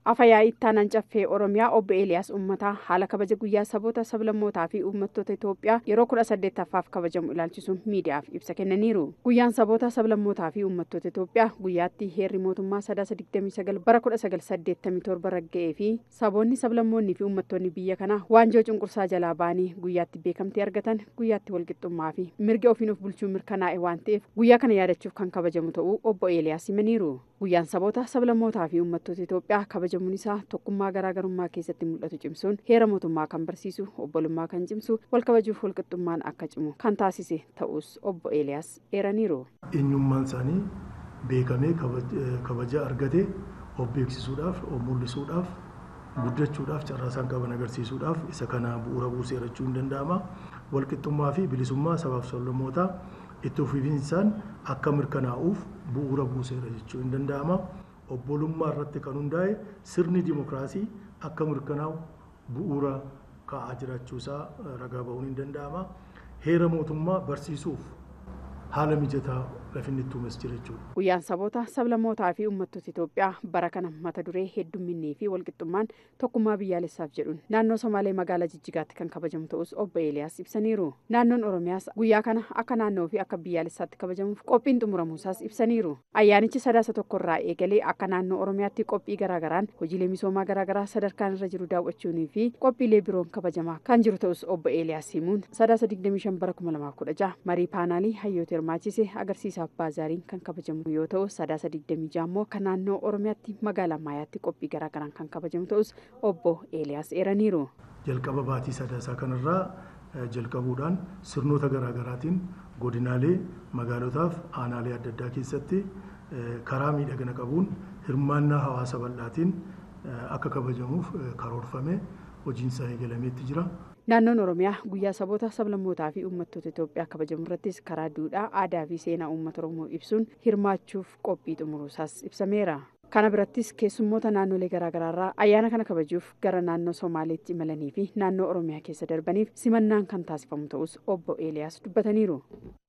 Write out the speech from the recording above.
Afayaa ittaanaan caffee Oromiyaa obbo Eeliyaas Uummataa haala kabaja guyyaa saboota sablammootaa fi uummattoota Itoophiyaa yeroo kudha saddeettaffaaf kabajamu ilaalchisuun miidiyaaf ibsa kennaniiru. Guyyaan saboota sablammootaa fi uummattoota Itoophiyaa guyyaatti heerri mootummaa sadaasa digdamii sagal bara kudha sagal saddeettamii torba ragga'ee fi saboonni sablammoonni fi uummattoonni biyya kanaa waanjoo cunqursaa jalaa ba'anii guyyaatti beekamtii argatan guyyaatti walqixxummaa fi mirga ofiin of bulchuu mirkanaa'e waan ta'eef guyyaa kana yaadachuuf kan kabajamu ta'uu obbo Eeliyaas himaniiru. Guyyaan saboota sablammootaa fi uummattoota Itoophiyaa kabajamuun isaa tokkummaa garaagarummaa keessatti mul'atu cimsuun heera mootummaa kan barsiisu obbolummaa kan cimsu wal kabajuuf walqixxummaan akka cimu kan taasise ta'us obbo Eeliyaas eeraniiru. Eenyummaan isaanii beekamee kabaja argate of beeksisuudhaaf of mul'isuudhaaf guddachuudhaaf carraa isaan qaban agarsiisuudhaaf isa kana bu'uura buusee jechuun hin danda'ama. Walqixxummaa fi bilisummaa sabaaf sablammootaa itti fufiinsaan akka mirkanaa'uuf bu'uura buuseera jechuun hin danda'ama. Obbolummaa irratti kan hundaa'e sirni dimokiraasii akka mirkanaa'u bu'uura kaa'aa jiraachuusaa ragaa ba'uun hin danda'ama. Heera mootummaa barsiisuuf haala mijataa lafinni itti uumes jira jechuudha. Guyyaan saboota sablammootaa fi uummattoota Itoophiyaa bara kana mata duree heddumminnii fi walqixxummaan tokkummaa biyyaalessaaf jedhuun naannoo Somaalee magaalaa Jijjigaatti kan kabajamu ta'us obbo Eeliyaas ibsaniiru. Naannoon Oromiyaas guyyaa kana akka naannoo fi akka biyyaalessaatti kabajamuuf qophiin xumuramuusaas ibsaniiru. Ayyaanichi sadaasa tokkorraa eegalee akka naannoo Oromiyaatti qophii garaagaraan hojiilee misoomaa garaagaraa sadarkaan irra jiru daawwachuunii fi qophiilee biroon kabajamaa kan jiru ta'us obbo Eeliyaas himuun sadaasa digdamii shan bara kuma lamaaf kudha jaha marii paanaalii hayyoota hirmaachise agarsiisa abbaa zaariin kan kabajamu yoo ta'u sadaasa digdamii jaha immoo kan naannoo oromiyaatti magaalaa maayaatti qophii garaagaraan kan kabajamu ta'us obbo eeliyaas eeraniiru. jalqaba baatii sadaasaa kanarraa jalqabuudhaan sirnoota garaagaraatiin godinaalee magaalotaaf aanaalee adda addaa keessatti karaa miidhagina qabuun hirmaannaa hawaasa bal'aatiin akka kabajamuuf karoorfame hojiinsaa eegalameetti jira. Naannoon Oromiyaa guyyaa saboota sablammootaa fi uummattoota Itoophiyaa kabajamu irrattis karaa duudhaa, aadaa fi seenaa uummata Oromoo ibsuun hirmaachuuf qophii xumuruusaas ibsameera. Kana birattis keessummoota naannolee garaagaraarraa ayyaana kana kabajuuf gara naannoo Somaaleetti imalanii fi naannoo Oromiyaa keessa darbaniif simannaan kan taasifamu ta'us obbo Eeliyaas dubbataniiru.